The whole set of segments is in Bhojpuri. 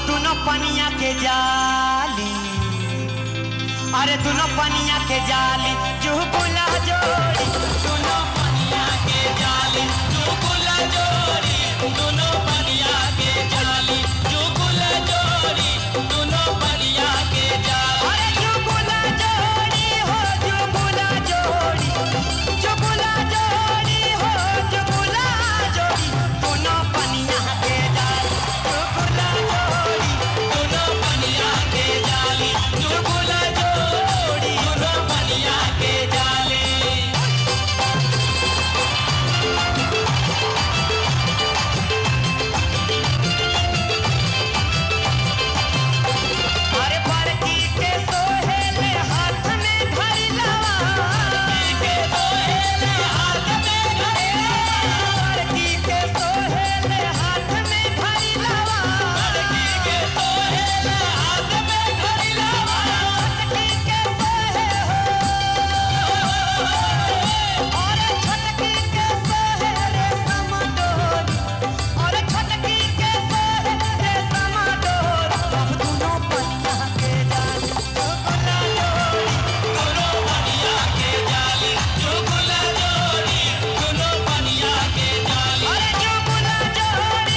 दोनों पनिया के जाली अरे दोनों पनिया के जाली जुगुला जोड़ी दोनों पनिया के जाली जुगुला जोड़ी दोनों पनिया के जाली जुगुला जोड़ी दोनों पनिया के जाली अरे जुगुला जोड़ी हो जुगुला जोड़ी जुगुला जोड़ी हो जुगुला जोड़ी दोनों पनिया के जाली जुगुला जोड़ी दोनों पनिया के जाली जुगुला जोड़ी दोनों पनिया के जाली अरे बरकी के सोहेले हाथ में धरी लवा के सोहेले हाथ में धरी बरकी के सोहेले हाथ में धरी लवा बरकी के सोहेले हाथ में धरी लवा छटकी के सोहे हो अरे छटकी के सोहेले समडोरी अरे छटकी के सोहेले समडोरी अब दोनों पनिया के जाली चुगला जोड़ी दोनों पनिया के जाली चुगला जोड़ी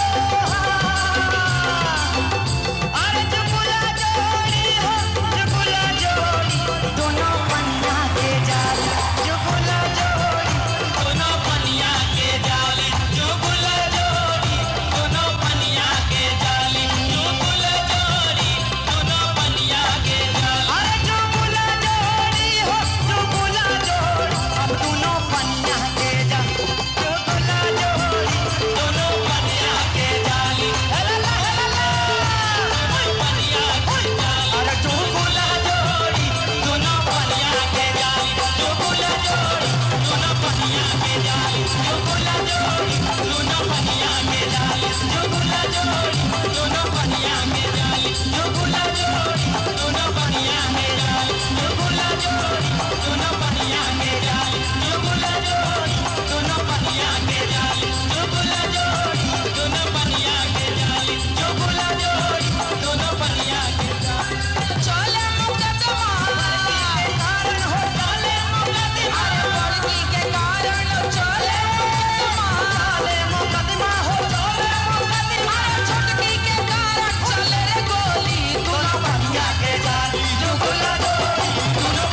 चुगला जोड़ी हो अरे चुगला जोड़ी हो अरे चुगला जोड़ी हो दोनों पनिया के जाली चुगला जोड़ी दोनों पनिया के जाली चुगला जोड़ी दोनों पनिया के जाली चुगला जोड़ी दोनों पनिया के जाली अरे चुगला जोड़ी हो चुगला जोड़ी अब दोनों पनिया के जाली चुगला जोड़ी दोनों पनिया के जाली ला ला ला ला पनिया के जाली अरे चुगला जोड़ी दोनों पनिया के जाली चुगला जोड़ी दोनों पनिया के जाली चुगला जोड़ी दोनों पनिया के जाली चुगला जोड़ी दोनों पनिया के जाली चुगला जोड़ी दोनों पनिया के जाली चुगला जोड़ी दोनों पनिया के जाली चुगला जोड़ी दोनों पनिया के जाली चुगला जोड़ी दोनों पनिया के जाली चुगला जोड़ी दोनों पनिया के जाली चले मुकदमा के कारण हो चले मुकदमा लड़की के कारण चले मुकदमा चले मुकदमा हो चले मुकदमा छटकी के कारण चले रे गोली दोनों पनिया के जाली चुगला जोड़ी दोनों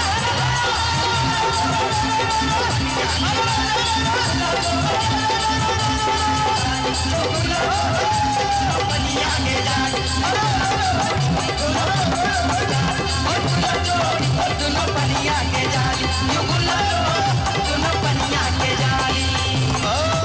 पनिया के जाली दोनों पनिया के जाली चुगला दोनों पनिया के जाली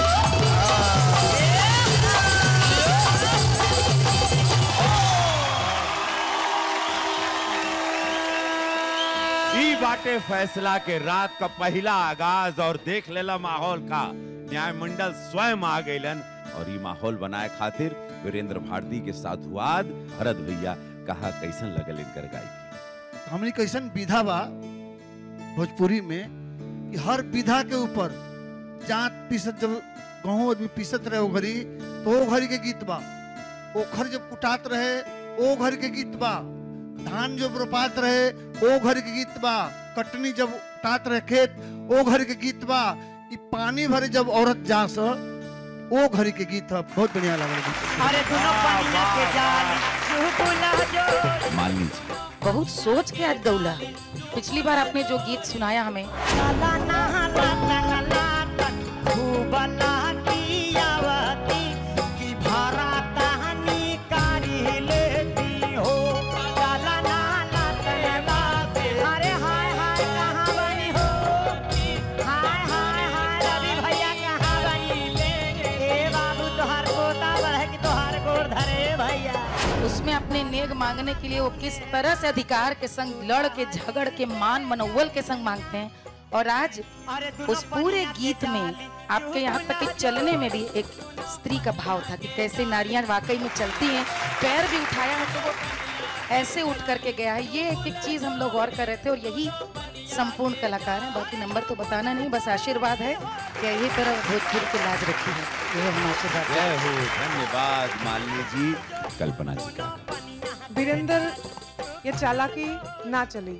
ई बाटे फैसला के रात का पहला आगाज और देख लेला माहौल का न्याय मंडल स्वयं आ गइलन और ई माहौल बनाए खातिर वीरेंद्र भारती के साधुवाद भरत भैया कहा कैसन लगल इनकर गायकी हमनी कैसन विधा बा भोजपुरी में कि हर विधा के ऊपर जात पीसत जब गहूँ आदमी पीसत रहे ओ घड़ी तो ओ घड़ी के गीत बा ओखर जब कुटात रहे ओ घड़ी के गीत बा धान जब रोपात रहे ओ घड़ी के गीत बा कटनी जब उठात रहे खेत ओ घड़ी के गीत बा ई पानी भरे जब औरत जास ओ घड़ी के गीत ह बहुत बढ़िया लागल गीत अरे दोनों पनिया के जाली चुगला जोड़ी मालिनी जी बहुत सोच के आज गौला पिछली बार आपने जो गीत सुनाया हमें लाला नहा लातन लातन खूब लाटियावती की भरा तहनी कारी लेती हो लाला नहा लातन लातन अरे हाय हाय कहाँ बनी हो हाय हाय हाय रवि भैया कहाँ बनी ए बाबू तोहार पोता बढ़े कि तोहार गोर धरे भैया उसमें अपने नेग मांगने के लिए वो किस तरह से अधिकार के संग लड़ के झगड़ के मान मनोवल के संग मांगते हैं और आज उस पूरे गीत में आपके यहाँ तक कि चलने में भी एक स्त्री का भाव था कि कैसे नारियां वाकई में चलती हैं पैर भी उठाया है तो वो ऐसे उठ करके गया है ये एक एक चीज हम लोग गौर कर रहे थे और यही संपूर्ण कलाकार हैं बाकी नंबर तो बताना नहीं बस आशीर्वाद है कि यही तरह भोजपुरी की लाज रखी है ये हम आशीर्वाद जय हो धन्यवाद मालिनी जी कल्पना जी का वीरेंद्र ये चालाकी ना चली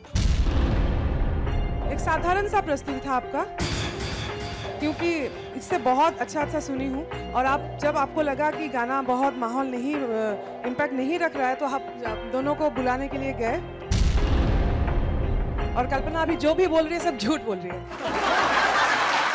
एक साधारण सा प्रस्तुति था आपका क्योंकि इससे बहुत अच्छा अच्छा सुनी हूँ और आप जब आपको लगा कि गाना बहुत माहौल नहीं इम्पैक्ट नहीं रख रहा है तो आप आप दोनों को बुलाने के लिए गए और कल्पना अभी जो भी बोल रही है सब झूठ बोल रही है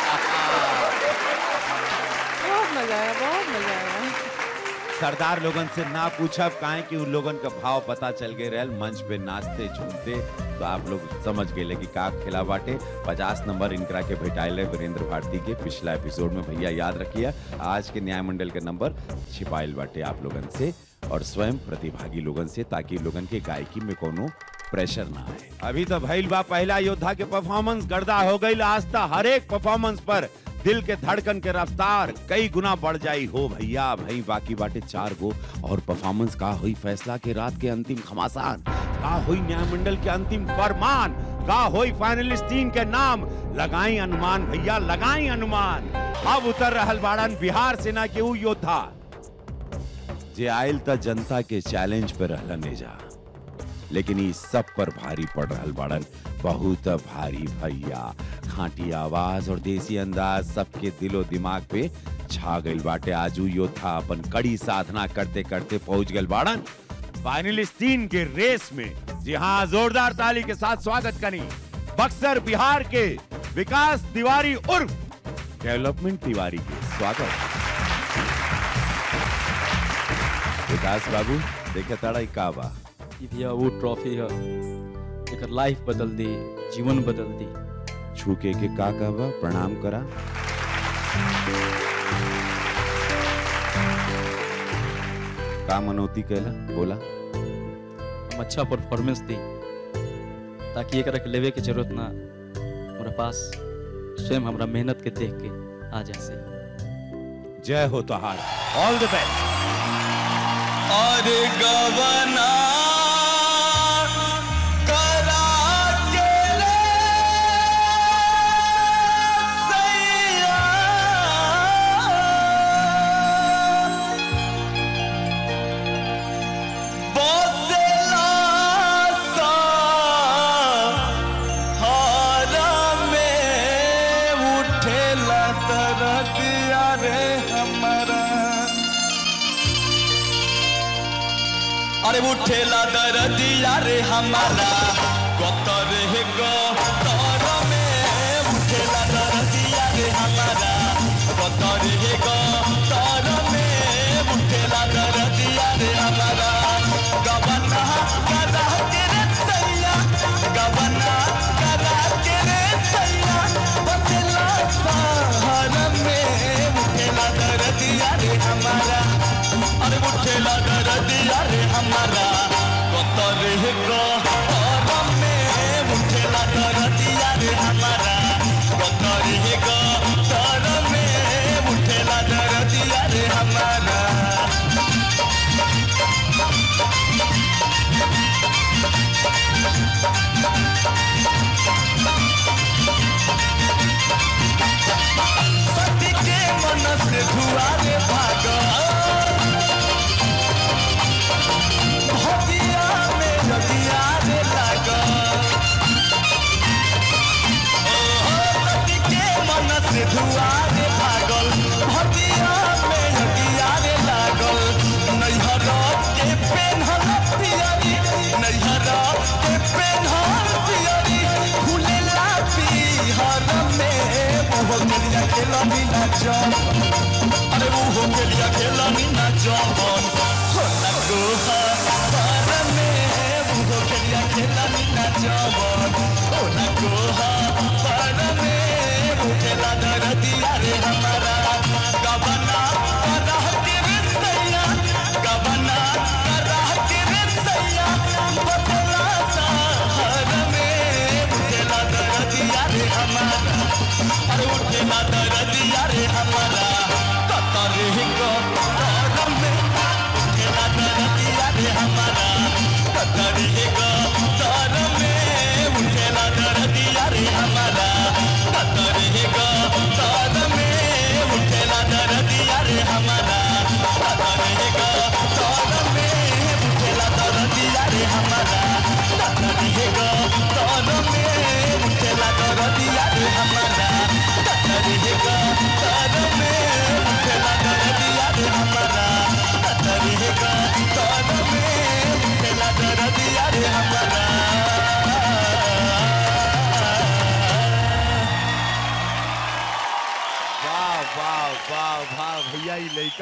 बहुत मजा आया बहुत मजा आया सरदार लोगन से ना पूछब काहे कि उन लोगन का भाव पता चल गए रहल मंच पे नाचते झूमते तो आप लोग समझ गए कि का खेला बाटे पचास नंबर इनकरा के भेटाइल है वीरेंद्र भारती के पिछला एपिसोड में भैया याद रखिए आज के न्याय मंडल के नंबर छिपाइल बाटे आप लोगन से और स्वयं प्रतिभागी लोगन से ताकि लोगन के गायकी में कोनो प्रेशर ना आए अभी तो भइल बा पहला योद्धा के परफॉर्मेंस गर्दा हो गई आज तक हर एक परफॉर्मेंस पर दिल के धड़कन के रफ्तार कई गुना बढ़ जाई हो भैया भाई बाकी बाटे चार गो और परफॉर्मेंस का हुई फैसला के रात के अंतिम घमासान का हुई न्यायमंडल के अंतिम फरमान का हुई फाइनलिस्ट टीम के नाम लगाई अनुमान भैया लगाई अनुमान अब उतर रहल बाड़न बिहार सेना के ऊ योद्धा जे आयल त जनता के चैलेंज पे रहलन एजा लेकिन ई सब पर भारी पड़ रहल बाड़न बहुत भारी भैया खाटी आवाज और देसी अंदाज सबके दिलो दिमाग पे छा गइल बाटे आजू योद्धा अपन कड़ी साधना करते करते पहुंच गइल बाड़न फाइनलिस्ट तीन के रेस में जी हाँ जोरदार ताली के साथ स्वागत करी बक्सर बिहार के विकास तिवारी उर्फ डेवलपमेंट तिवारी के स्वागत विकास बाबू देखे ताड़ा ई का बा ई भैया वो ट्रॉफी है एकर लाइफ बदल दी जीवन बदल दी छूके के का कहबा प्रणाम करा का मनोती कहला बोला हम अच्छा परफॉर्मेंस दी ताकि एकरा के लेवे के जरूरत ना हमरा पास स्वयं हमरा मेहनत के देख के आ जा से जय हो तोहार ऑल द बेस्ट और गवना करा के रे सैया बसेला सा हारा में उठेला तरतिया रे हमारा अरे उठेला दरदिया रे हमारा कतर हे तर में उठेला दरदिया रे हमारा कतर हे तर में उठेला दरदिया रे हमारा गबना करा के रे सैया गबना करा के रे सैया बसेला सहर में उठेला दरदिया रे हमारा अरे उठेला दरदिया रे हमारा कतर हे कर में उठेला दरदिया रे हमारा कतर हे कर में उठेला दरदिया रे हमारा सती के मन से धुआरे भाग हदिया में नदिया रे लाग सती के मन से धुआरे भागल हदिया में नदिया रे लागल नैहर के पेन्हल पियरी नैहर के पेन्हल पियरी फूलेला पिहर में मुहो गेलिया खेलनी ना जम अरे मुहो गेलिया खेलनी ना जमन हो ना गोहा पर में मुहो गेलिया खेलनी ना जमन हो ना गोहा पर में मुखेला दरदिया रे हमारा गबना करह के रे सैया गबना करह के रे सैया बसला सहर में मुखेला दरदिया रे हमारा अरे उठेला दरदिया रे हमारा कतर ही को कर में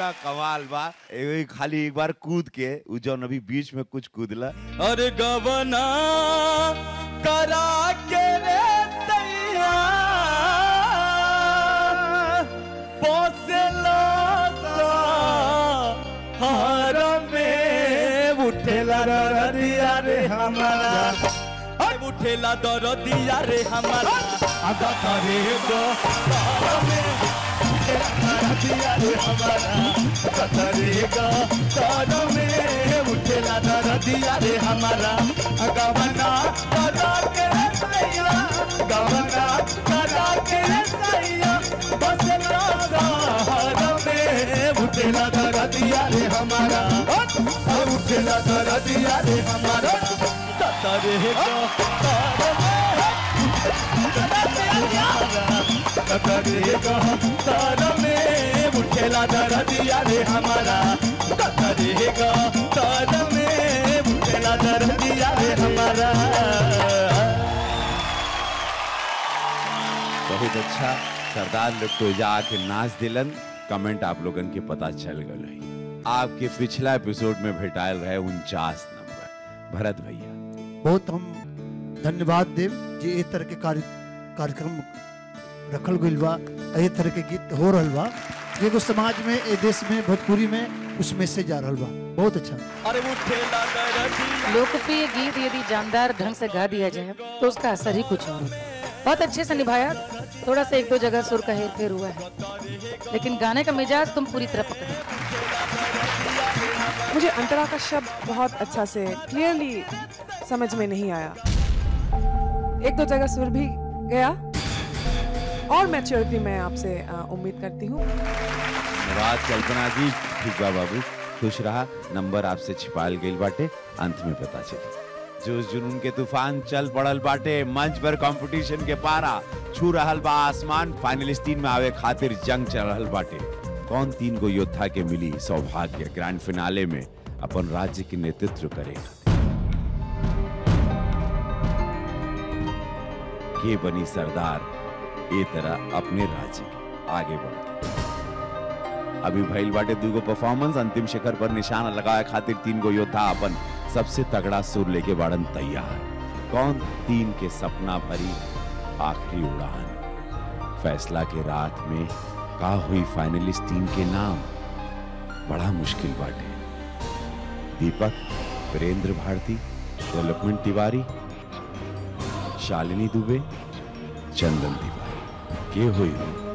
बड़ा कमाल बा एगो ही खाली एक बार कूद के उ जौन अभी बीच में कुछ कूदला अरे गवना करा के रे सैया पोसेला सा हर में उठेला दरदिया रे हमारा अरे उठेला दरदिया रे हमारा आगा करे गो तार में दरदिया रे हमारा आगा करे गो तार में उठेला दरदिया रे हमारा गवना करा के रे सैया गवना करा के रे सैया बसला सहार में उठेला दरदिया रे हमारा और उठेला दरदिया रे हमारा ततरे गो तार में तार में उठेला दरदिया रे हमारा कतरेगा तार में उठेला दरदिया रे हमारा बहुत अच्छा सरदार लोग तो जा आके नाच दिलन कमेंट आप लोगन के पता चल गल है आपके पिछला एपिसोड में भेटायल रहे उनचास नंबर भरत भैया बहुत हम धन्यवाद देव जे ए तरह के कार्य कार्यक्रम रखल गइल बा ए तरह के गीत हो रहल बा एगो समाज में ए देश में भोजपुरी में उस मैसेज जा रहल बा बहुत अच्छा अरे उठेला दरदिया लोकप्रिय गीत यदि जानदार ढंग से गा दिया जाए तो उसका असर ही कुछ और होता है बहुत अच्छे से निभाया थोड़ा सा एक दो जगह सुर का हेर फेर हुआ है लेकिन गाने का मिजाज तुम पूरी तरह पकड़े मुझे अंतरा का शब्द बहुत अच्छा से क्लियरली समझ में नहीं आया एक दो जगह सुर भी गया और मैच्योरिटी मैं आपसे अ, उम्मीद करती हूँ धन्यवाद कल्पना जी ठीक बा बाबू खुश रहा नंबर आपसे छिपाल गइल बाटे अंत में पता चली जोश जुनून के तूफान चल पड़ल बाटे मंच पर कंपटीशन के पारा छू रहल बा आसमान फाइनलिस्टीन में आवे खातिर जंग चल रहल बाटे कौन तीन गो योद्धा के मिली सौभाग्य ग्रैंड फिनाले में अपन राज्य के नेतृत्व करेगा के बनी सरदार ए तरह अपने राज्य के आगे बढ़ के अभी भइल बाटे दूगो परफॉर्मेंस अंतिम शिखर पर निशाना लगाए खातिर तीन गो योद्धा अपन सबसे तगड़ा सुर लेके बाड़न तैयार कौन तीन के सपना भरी आखिरी उड़ान फैसला के रात में का हुई फाइनलिस्ट टीम के नाम बड़ा मुश्किल बाटे दीपक वीरेंद्र भारती डेवलपमेंट तिवारी शालिनी दुबे चंदन तिवारी के हुई हो